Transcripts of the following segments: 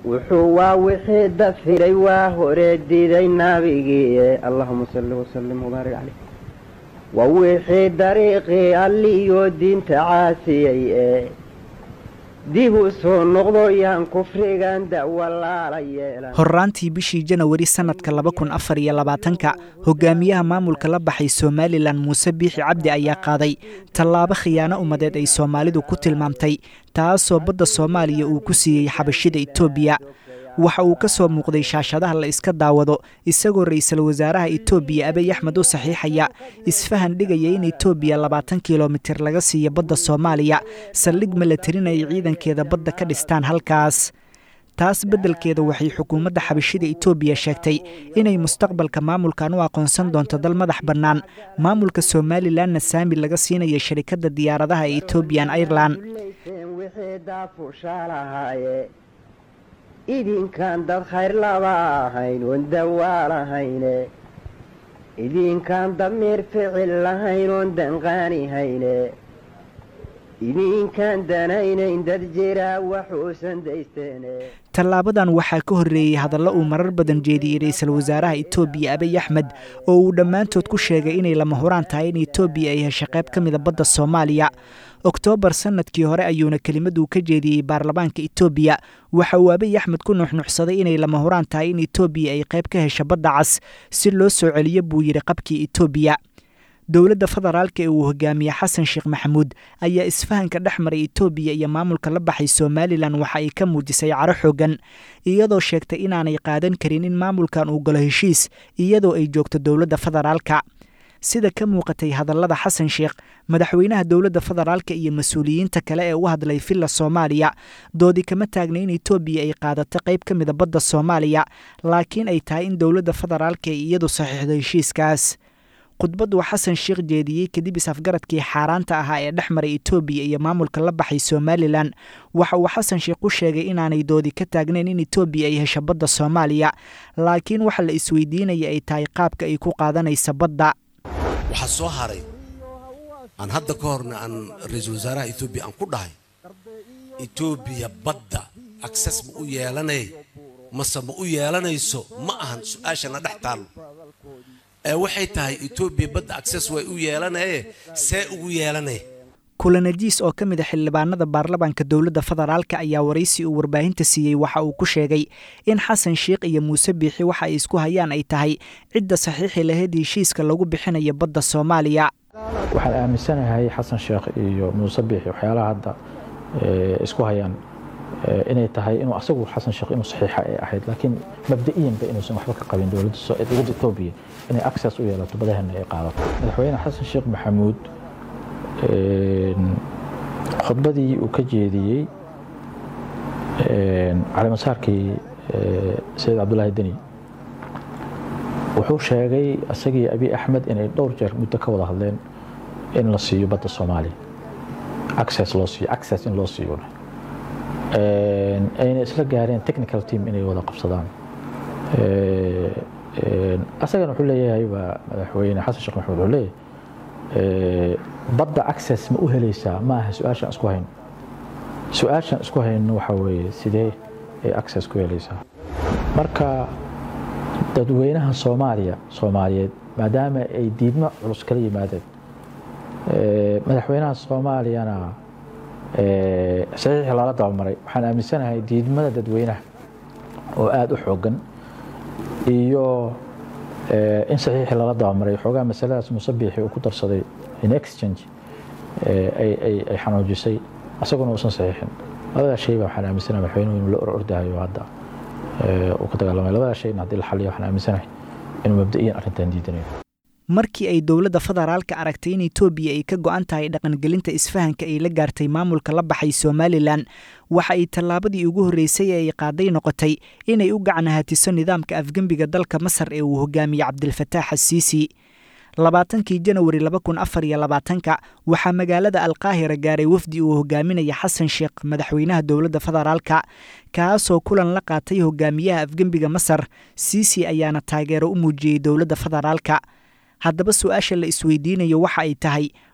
wuxuu waa wixii dafiray waa hore diiday nabigii allahuma salli wasalim wabaarik caleyh waa wixii dariiqii alliyo diinta caasiyey ee dib u soo noqdo yaan kufrigan dawalaala yeelan horraantii bishii janawari sannadka laba kun afar iyo labaatanka hogaamiyaha maamulka la baxay somalilan muuse biixi cabdi ayaa qaaday tallaabo khiyaano ummadeed ay soomaalidu ku tilmaamtay taasoo badda soomaaliya uu ku siiyey xabashida etoobiya waxa uu ka soo muuqday shaashadaha la iska daawado isagoo ra'iisul wasaaraha etoobiya abiy axmed u saxiixaya isfahan dhigaya in etoobiya labaatan kilomitir laga siiyo badda soomaaliya saldhig malatarin ay ciidankeeda badda ka dhistaan halkaas taas beddelkeeda waxay xukuumadda xabashida etoobiya sheegtay inay mustaqbalka maamulkan u aqoonsan doonto dal madax bannaan maamulka somalilanna saami laga siinayo sharikadda diyaaradaha ee etobian airlan idinkaan dad khayr laba ahayn oon dawaa lahayne idinkaan damiir ficil lahayn oon danqaani hayne idinkaan danaynayn dad jiraa waxuusan daysteene tallaabadan waxaa ka horreeyey hadallo uu marar badan jeediyey ra'iisul wasaaraha etoobiya abiy axmed oo uu dhammaantood ku sheegay inay lama huraan tahay in etoobiya ay hesho qayb ka mida badda soomaaliya oktoobar sannadkii hore ayuuna kelimad uu ka jeediyey baarlamaanka etoobiya waxa uu abiy axmed ku nuxnuxsaday inay lama huraan tahay in etoobiya ay qayb ka hesho badda cas si loo soo celiyo buu yidhi qabkii etoobiya dowladda federaalka ee uu hogaamiye xasan sheekh maxamuud ayaa isfahanka dhex maray etoobiya iyo maamulka la baxay somalilan waxa ay ka muujisay caro xoogan iyadoo sheegtay inaanay qaadan karin in maamulkan uu galo heshiis iyadoo ay joogto dowladda federaalka sida ka muuqatay hadallada xasan sheekh madaxweynaha dowladda federaalka iyo mas-uuliyiinta kale ee u hadlay villa soomaaliya doodi kama taagna in etoobiya ay qaadato qayb ka mida badda soomaaliya laakiin ay tahay in dowladda federaalka ay iyadu saxiixdo heshiiskaas khudbaddu xasan sheekh jeediyey kadib is-afgaradkii xaaraanta ahaa ee dhex maray etoobiya iyo maamulka la baxay somalilan waxa uu xasan sheekh u sheegay inaanay doodi ka taagnayn in etoobiya ay hesho badda soomaaliya laakiin waxa la isweydiinaya ay tahay qaabka ay ku qaadanaysa badda waxaa soo haray aan hadda ka horna aan ra-iisul wasaaraha etoobiya aan ku dhahay etoobiya badda akses ma u yeelanay mase ma u yeelanayso ma ahan su-aashana dhex taallo ee waxay tahay etoobiya badda akses way u yeelanaye see ugu yeelanay kulanajiis oo ka mid a xildhibaanada baarlamaanka dowladda federaalka ayaa waraysi uu warbaahinta siiyey waxa uu ku sheegay in xasan sheekh iyo muuse biixi waxa ay isku hayaan ay tahay cidda saxiixi lahayd heshiiska lagu bixinayo badda soomaaliya waxaan aaminsanahay xasan sheekh iyo muuse biixi waxyaalaha hadda isku hayaan inay tahay inuu asagu xasan sheekh inuu saxiixa ay ahayd laakiin mabda'iyanba inuusan waxba ka qabin dowladda dowladda etoobiya inay access u yeelato badahana ay qaadato madaxweyne xasan sheekh maxamuud khudbadii uu ka jeediyey calimasaarkii sayid cabdulaahi deni wuxuu sheegay isagii abiy axmed inay dhowr jeer muddo ka wada hadleen in la siiyo badda soomaaliya access loo siiyo access in loo siiyo ayna isla gaareen technical team inay wada qabsadaan asagana wuxuu leeyahay waa madaxweyne xasan sheekh maxamuud wuxuu leeyahay badda access ma u helaysaa ma aha su-aashaan isku hayno su-aashaan isku hayno waxa weeye sidee ay access ku helaysaa marka dadweynaha soomaaliya soomaaliyeed maadaama ay diidmo culus kala yimaadeen madaxweynaha soomaaliyana saxiixii lala dabamaray waxaan aaminsanahay diidmada dadweynaha oo aada u xoogan iyo in saxiixii lala dabamaray xoogaa masaladaas musabiixi uu ku darsaday in exchange ay xanuujisay asaguna uusan saxiixin labadaa shay baa waxaan aaminsanahay madaxweynuhu inuu la or ordahayo hadda uu ka dagaalamay labadaa shayna haddii la xaliyo waxaan aaminsanahay inuu mabda'iyan arrintan diidanayo markii ay dowladda federaalka aragtay in etoobiya ay ka go'an tahay dhaqangelinta isfahanka ay la gaartay maamulka la baxay somalilan waxa ay tallaabadii ugu horreysay ee ay qaaday noqotay inay u gacnahatiso nidaamka afgembiga dalka masar ee uu hogaamiyey cabdilfataax asiisi labaatankii janawari laba kun afar iyo labaatanka waxaa magaalada alkaahira gaaray wafdi uu hogaaminaya xasan sheekh madaxweynaha dowladda federaalka kaasoo kulan la qaatay hogaamiyaha afgembiga masar siisi ayaana taageero u muujiyey dowladda federaalka haddaba su-aasha la isweydiinayo waxa ay tahay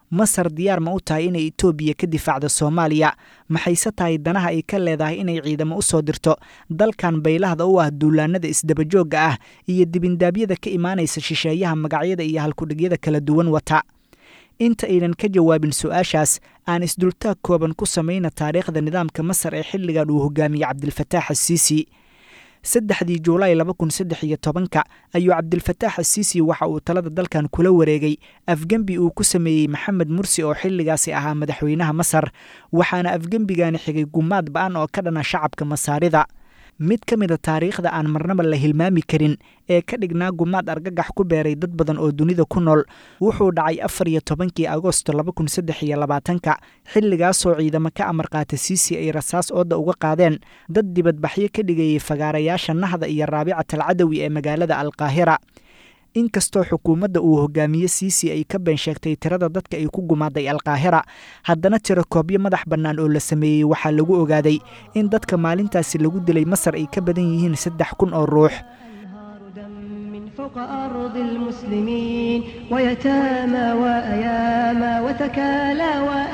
masar diyaar ma u tahay inay etoobiya ka difaacdo soomaaliya maxayse tahay danaha ay ka leedahay inay ciidamo u soo dirto dalkan baylahda u ah duulaanada isdabajoogga ah iyo dibindaabyada ka imaanaysa shisheeyaha magacyada iyo halkudhigyada kala duwan wata inta aynan ka jawaabin su-aashaas aan isdultaag kooban ku samayna taariikhda nidaamka masar ee xilligan uu hogaamiyey cabdilfataax asiisi saddexdii juulaay laba kun saddex iyo tobanka ayuu cabdilfataax asiisi waxa uu talada dalkan kula wareegay afgembi uu ku sameeyey maxamed mursi oo xilligaasi ahaa madaxweynaha masar waxaana afgembigani xigay gumaad ba-an oo ka dhana shacabka masaarida mid ka mida taariikhda aan marnaba la hilmaami karin ee ka dhignaa gumaad argagax ku beeray dad badan oo dunida ku nool wuxuu dhacay afar iyo tobankii agosto laba kun saddex iyo labaatanka xilligaasoo ciidamo ka amar qaata siisi ay rasaas ooda uga qaadeen dad dibadbaxyo ka dhigayay fagaarayaasha nahda iyo raabicat alcadawi ee magaalada alqaahira inkastoo xukuumadda uu hogaamiye siisi ay ka been sheegtay tirada dadka ay ku gumaaday alqaahira haddana tiro koobyo madax bannaan oo la sameeyey waxaa lagu ogaaday in dadka maalintaasi lagu dilay masar ay ka badan yihiin saddex kun oo ruux فوق أرض المسلمين ويتامى وأياما وتكالى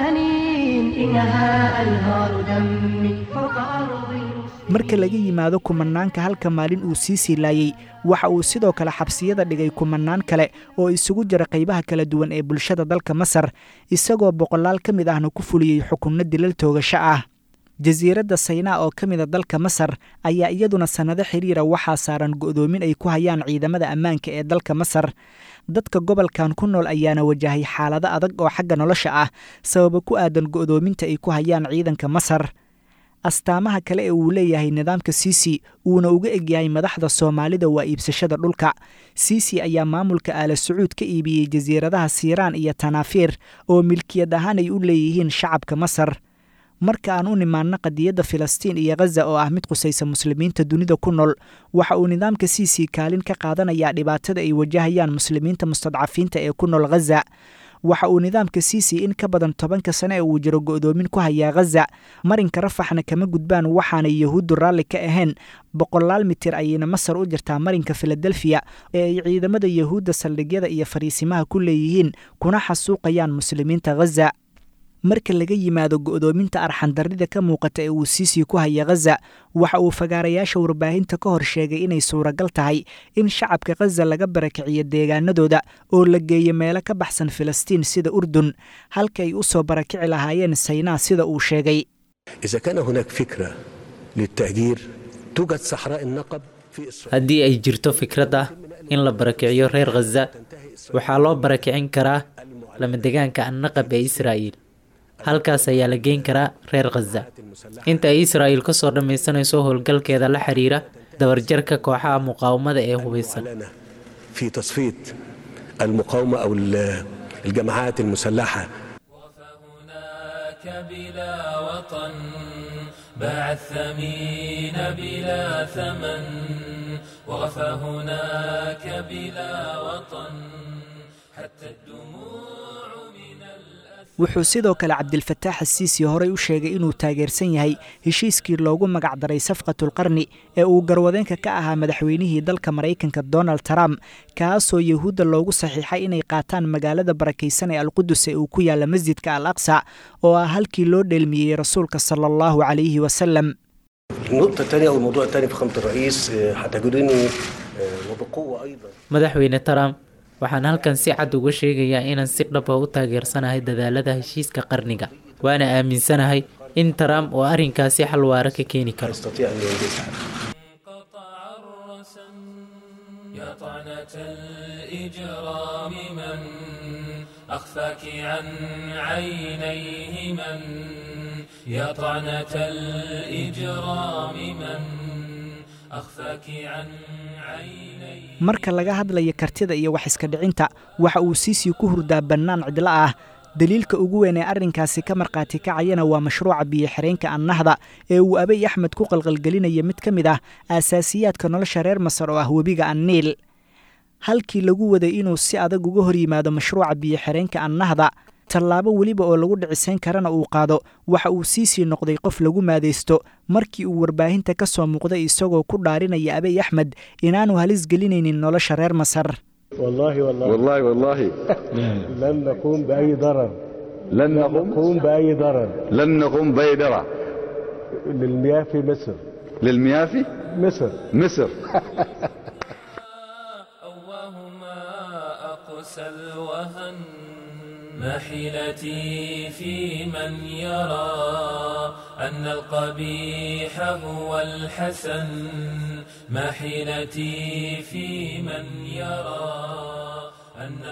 وأنين إنها أنهار دم فوق أرض marka laga yimaado kumanaanka halka maalin uu sii siilaayey waxa uu sidoo kale xabsiyada dhigay kumanaan kale oo isugu jira qaybaha kala duwan ee bulshada dalka masar isagoo boqolaal ka mid ahna ku fuliyey xukunno dilal toogasho ah jasiiradda saynaa oo ka mida dalka masar ayaa iyaduna sannado xiriira waxaa saaran go'doomin ay ku hayaan ciidamada ammaanka ee dalka masar dadka gobolkan ku nool ayaana wajahay xaalado adag oo xagga nolosha ah sababa ku aadan go'doominta ay ku hayaan ciidanka masar astaamaha kale ee uu leeyahay nidaamka siisi uuna uga egyahay madaxda soomaalida waa iibsashada dhulka siisi ayaa maamulka aala sacuud ka iibiyey jasiiradaha siiraan iyo tanaafiir oo milkiyad ahaan ay u leeyihiin shacabka masar marka aan u nimaanno qadiyadda filistiin iyo khaza oo ah mid qusaysa muslimiinta dunida ku nool waxa uu nidaamka siisi kaalin ka qaadanayaa dhibaatada ay wajahayaan muslimiinta mustadcafiinta ee ku nool khaza waxa uu nidaamka siisi in ka badan tobanka sane ee uu jiro go'doomin ku hayaa khaza marinka rafaxna kama gudbaan waxaanay yahuuddu raalli ka ahayn boqolaal mitir ayayna masar u jirtaa marinka filadelfiya ee ay ciidamada yahuudda saldhigyada iyo fariisimaha ku leeyihiin kuna xasuuqayaan muslimiinta khaza marka laga yimaado go'doominta arxandarrida ka muuqata ee uu siisii ku haya khaza waxa uu fagaarayaasha warbaahinta ka hor sheegay inay suuragal tahay in shacabka khaza laga barakiciyo deegaanadooda oo la geeyo meelo ka baxsan filistiin sida urdun halka ay u soo barakici lahaayeen saynaa sida uu sheegay إذا كان هناك فكرة للتهجير توجد صحراء النقب في إسرائيل haddii ay jirto fikrad ah in la barakiciyo reer khaza waxaa loo barakicin karaa lamadegaanka annaqab ee israa'iil halkaas ayaa la geyn karaa reer khaza inta ay israa'iil ka soo dhammaysanayso howlgalkeeda la xiriira dabarjarka kooxaha muqaawamada ee hubeysan معلنة في تصفية المقاومة أو ال- الجماعات المسلحة هناك بلا وطن باع الثمين بلا ثمن وغفى هناك بلا وطن حتى الدموع من الأثر wuxuu sidoo kale cabdilfataax asiisi horey u sheegay inuu taageersan yahay heshiiskii loogu magacdaray safqatulqarni ee uu garwadeenka ka ahaa madaxweynihii dalka maraykanka donald trump kaasoo yahuudda loogu saxiixay inay qaataan magaalada barakaysan ee alqudus ee uu ku yaalla masjidka al aqsa oo ah halkii loo dheelmiyey rasuulka sala allahu calayhi wasalam النقطة الثانية أو الموضوع الثاني فخامة الرئيس آه، هتجدني آه، وبقوة أيضا madaxweyne trump waxaan halkan si cad uga sheegayaa inaan si dhaba u taageersanahay dadaalada heshiiska qarniga waana aaminsanahay in trump uu arrinkaasi xal waara ka keeni karo يستطيع أن ينجزها قطع الرسم يا طعنة الإجرام من أخفاك عن عينيه من يا طعنة الإجرام من أخفاك عن عينيه marka laga hadlaya kartida iyo wax iska dhicinta waxa uu siisii ku hurdaa bannaan cidlo ah daliilka ugu weyn ee arrinkaasi ka markhaati kacayana waa mashruuca biyo-xireenka annahda ee uu abay axmed ku qalqalgelinaya mid ka mid ah aasaasiyaadka nolosha reer masar oo ah webiga anniil halkii lagu waday inuu si adag uga hor yimaado mashruuca biyo-xireenka annahda tallaabo weliba oo lagu dhicisayn karana uu qaado waxa uu siisii noqday qof lagu maadaysto markii uu warbaahinta ka soo muuqday isagoo ku dhaarinaya abay axmed inaanu halis gelinaynin nolosha reer masar والله والله والله والله لن نقوم بأي ضرر لن نقوم نقوم بأي ضرر لن نقوم بيدرة للمياه في مصر للمياه في مصر مصر أوهما أقسى الوهن ما حيلتي في من يرى أن القبيح هو الحسن ما حيلتي في من يرى أن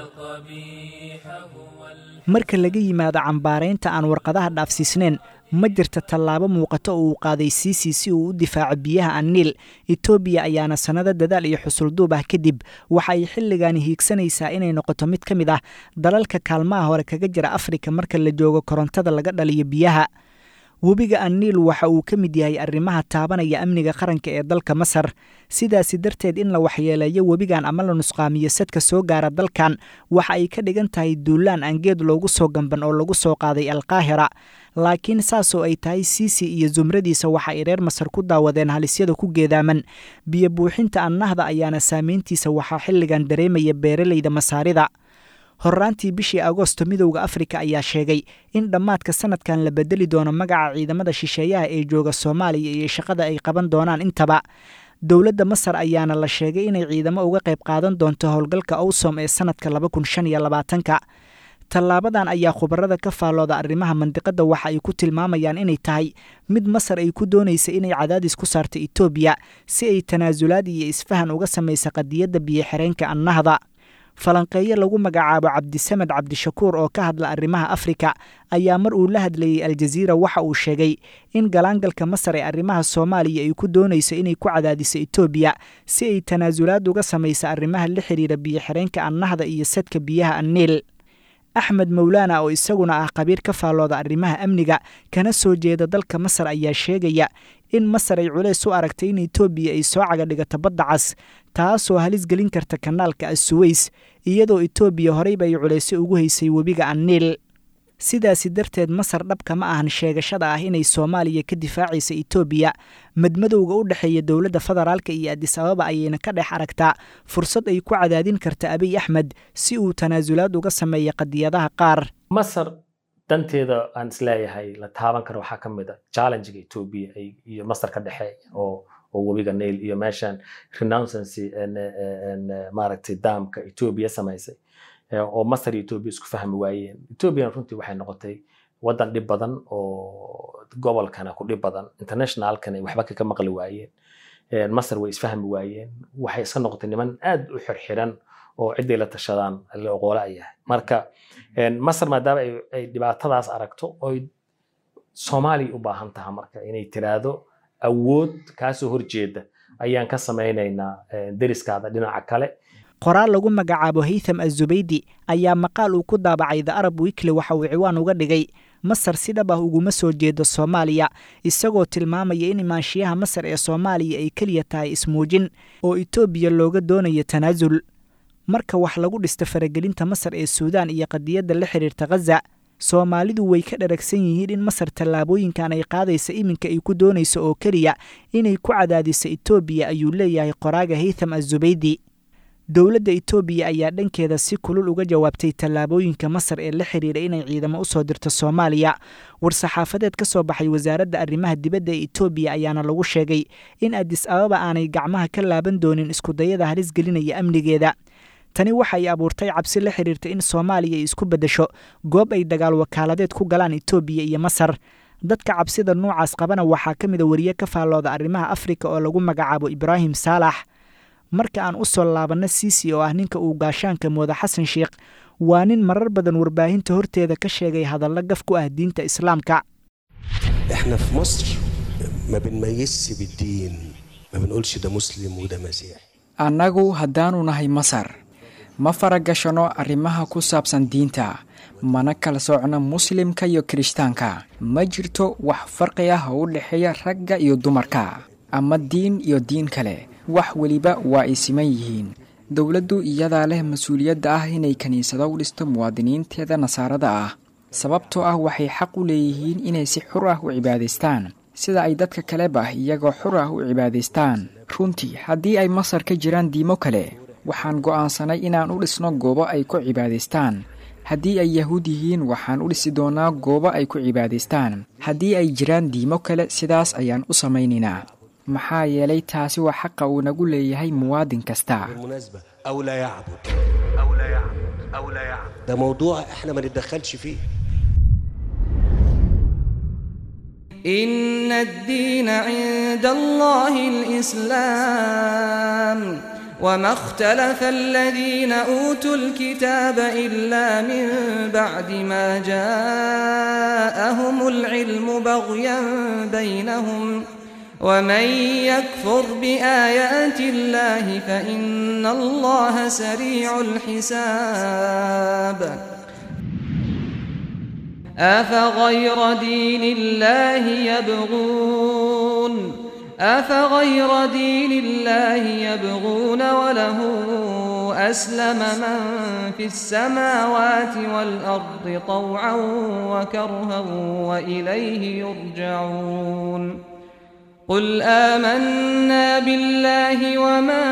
القبيح هو الحسن marka laga yimaado cambaaraynta aan warqadaha dhaafsiisnayn ma jirta tallaabo muuqato oo uu qaaday siisi si uu u difaaco biyaha anniil etoobiya ayaana sannado dadaal iyo xusulduub ah kadib waxa ay xilligaani hiigsanaysaa inay noqoto mid ka mid ah dalalka kaalmaha hore kaga jira afrika marka la joogo korontada laga dhaliyo biyaha webiga anniil waxa uu ka mid yahay arrimaha taabanaya amniga qaranka ee dalka masar sidaasi darteed in la waxyeeleeyo webigan ama la nusqaamiyo sadka soo gaara dalkan waxa ay ka dhigan tahay duulaan aan geed loogu soo gamban oo lagu soo qaaday alkaahira laakiin saasoo ay tahay siisi iyo zumradiisa waxa ay reer masar ku daawadeen halisyada ku geedaaman biyo buuxinta annahda ayaana saameyntiisa waxaa xilligan dareemaya beeraleyda masaarida horraantii bishii agoosto midowda afrika ayaa sheegay in dhammaadka sanadkan la bedeli doono magaca ciidamada shisheeyaha ee jooga soomaaliya iyo shaqada ay qaban doonaan intaba dowladda masar ayaana la sheegay inay ciidamo uga qayb qaadan doonto howlgalka owsom ee sanadka laba kun shan iyo labaatanka tallaabadan ayaa khubarada ka faallooda arrimaha mandiqadda waxa ay ku tilmaamayaan inay tahay mid masar ay ku doonaysa inay cadaadis ku saarto etoobiya si ay tanaasulaad iyo isfahan uga samaysa qadiyadda biyo-xireenka annahda falanqeeyo lagu magacaabo cabdisamed cabdishakuur oo ka hadla arrimaha afrika ayaa mar uu la hadlayey aljaziira waxa uu sheegay in galaangalka masar ee arrimaha soomaaliya ay ku doonayso inay ku cadaadiso etoobiya si ay tanaasulaad uga samaysa arrimaha la xidhiira biyo-xireenka annahda iyo sadka biyaha anniil axmed mowlaana oo isaguna ah qabiir ka faallooda arrimaha amniga kana soo jeeda dalka masar ayaa sheegaya in masar ay culays u aragtay in etoobiya ay soo caga dhigato badda cas taasoo halis gelin karta kanaalka assuweys iyadoo etoobiya horeyba ay culaysyo ugu haysay webiga anniil sidaasi darteed masar dhabka ma ahan sheegashada ah inay soomaaliya ka difaacaysa etoobiya madmadowga u dhexeeya dowladda federaalka iyo adis ababa ayayna ka dhex aragtaa fursad ay ku cadaadin karta abiy axmed si uu tanaasulaad uga sameeya qadiyadaha qaar masar danteeda aan isleeyahay la taaban karo waxaa ka mid a challengiga etoobiya iyo masar ka dhexeeya oo oo webiga nail iyo meeshan renouncency maaragtay daamka etoobiya samaysay oo masar iyo etoobiya isku fahmi waayeen etoobiyana runtii waxay noqotay waddan dhib badan oo gobolkana ku dhib badan internationalkana waxba kaga maqli waayeen masar way isfahmi waayeen waxay iska noqotay niman aad u xirxiran oo ciday la tashadaan la oqoola yahay marka masar maadaama ay dhibaatadaas aragto oy soomaaliya u baahan taha marka inay tiraahdo awood kaasoo horjeeda ayaan ka samaynaynaa deriskaada dhinaca kale qoraal lagu magacaabo haytham azubaydi ayaa maqaal uu ku daabacay the arab wikli waxa uu ciwaan uga dhigay masar si dhab ah uguma soo jeedo soomaaliya isagoo tilmaamaya in imaanshiyaha masar ee soomaaliya ay keliya tahay ismuujin oo etoobiya looga doonayo tanaasul marka wax lagu dhisto faragelinta masar ee suudaan iyo qadiyadda la xidhiirta khaza soomaalidu way ka dharagsan yihiin in masar tallaabooyinkan ay qaadaysa iminka ay ku doonayso oo keliya inay ku cadaadiso etoobiya ayuu leeyahay qoraaga haytham azubaydi dowladda etoobiya ayaa dhankeeda si kulul uga jawaabtay tallaabooyinka masar ee la xidhiira inay ciidamo u soo dirto soomaaliya war-saxaafadeed ka soo baxay wasaaradda arrimaha dibadda ee etoobiya ayaana lagu sheegay in adis ababa aanay gacmaha ka laaban doonin iskudayada halis gelinaya amnigeeda tani waxay abuurtay cabsi la xidhiirta in soomaaliya ay isku beddesho goob ay dagaal wakaaladeed ku galaan etoobiya iyo masar dadka cabsida noocaas qabana waxaa ka mida wariye ka faallooda arrimaha afrika oo lagu magacaabo ibraahim saalax marka aan u soo laabanno siisi oo ah ninka uu gaashaanka mooda xasan sheikh waa nin marar badan warbaahinta horteeda ka sheegay hadallo gaf ku ah diinta islaamka احنا في مصر ما بنميزش بالدين ما بنقولش ده مسلم وده مسيحي annagu haddaanu nahay masar ma faragashanno arrimaha ku saabsan diinta mana kala soocno muslimka iyo kirishtaanka ma jirto wax farqi ah oo u dhexeeya ragga iyo dumarka ama diin iyo diin kale wax weliba waa ay siman yihiin dowladdu iyadaa leh mas-uuliyadda ah inay kiniisado u dhisto muwaadiniinteeda nasaarada ah sababtoo ah waxay xaq u leeyihiin inay si xur ah u cibaadaystaan sida ay dadka kaleba iyagoo xur ah u cibaadaystaan runtii haddii ay masar ka jiraan diimo kale waxaan go'aansanay inaan u dhisno goobo ay ku cibaadaystaan haddii ay yahuud yihiin waxaan u dhisi doonaa goobo ay ku cibaadaystaan haddii ay jiraan diimo kale sidaas ayaan u samaynaynaa maxaa yeelay taasi waa xaqa uu nagu leeyahay muwaadin kasta بالمناسبة أو لا يعبد أو لا يعبد أو لا يعبد ده موضوع احنا ما نتدخلش فيه إن الدين عند الله الإسلام وما اختلف الذين أوتوا الكتاب إلا من بعد ما جاءهم العلم بغيا بينهم ومن يكفر بآيات الله فإن الله سريع الحساب أفغير دين الله يبغون أفغير دين الله يبغون وله أسلم من في السماوات والأرض طوعا وكرها وإليه يرجعون قل آمنا بالله وما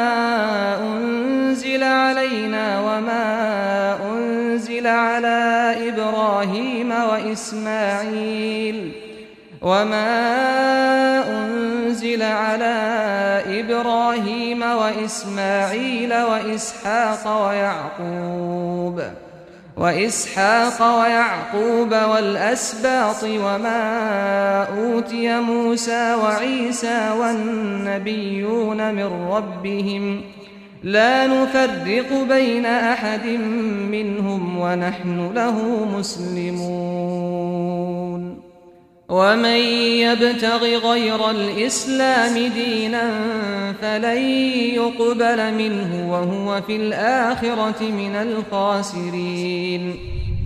أنزل علينا وما أنزل على إبراهيم وإسماعيل وما أنزل على إبراهيم وإسماعيل وإسحاق ويعقوب وإسحاق ويعقوب والأسباط وما أوتي موسى وعيسى والنبيون من ربهم لا نفرق بين أحد منهم ونحن له مسلمون ومن يبتغ غير الإسلام دينا فلن يقبل منه وهو في الآخرة من الخاسرين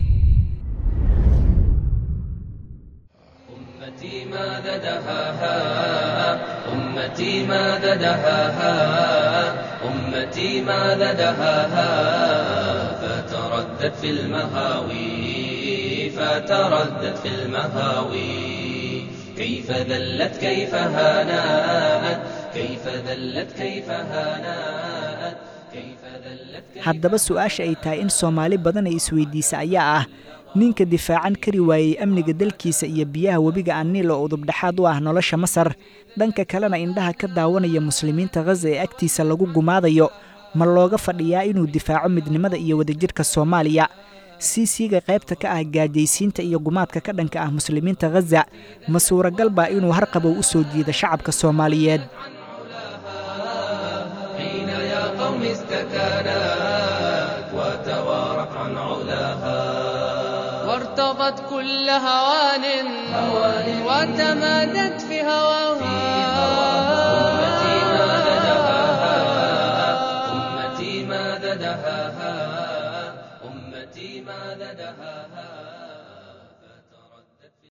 أمتي ماذا دهاها أمتي ماذا دهاها أمتي ماذا دهاها فتردد في المهاوي فتردد في المهاوي كيف ذلت كيف هانات كيف ذلت كيف هانات كيف ذلت haddaba su-aasha ay tahay in soomaali badan ay isweydiisa ayaa ah ninka difaacan kari waayey amniga dalkiisa iyo biyaha webiga aniil oo udubdhexaad u ah nolosha masar dhanka kalena indhaha ka daawanaya muslimiinta khaza ee agtiisa lagu gumaadayo ma looga fadhiyaa inuu difaaco midnimada iyo wadajirka soomaaliya siisiga qaybta ka ah gaajaysiinta iyo gumaadka ka dhanka ah muslimiinta khaza ma suuragal baa inuu harqabow u soo jiida shacabka soomaaliyeed حين يا قوم استكانت وتوارت عن علاها وارتضت كل هوان وتمادت في هواها أمتي ماذا دهاها أمتي ماذا دهاها أمتي ماذا دهاها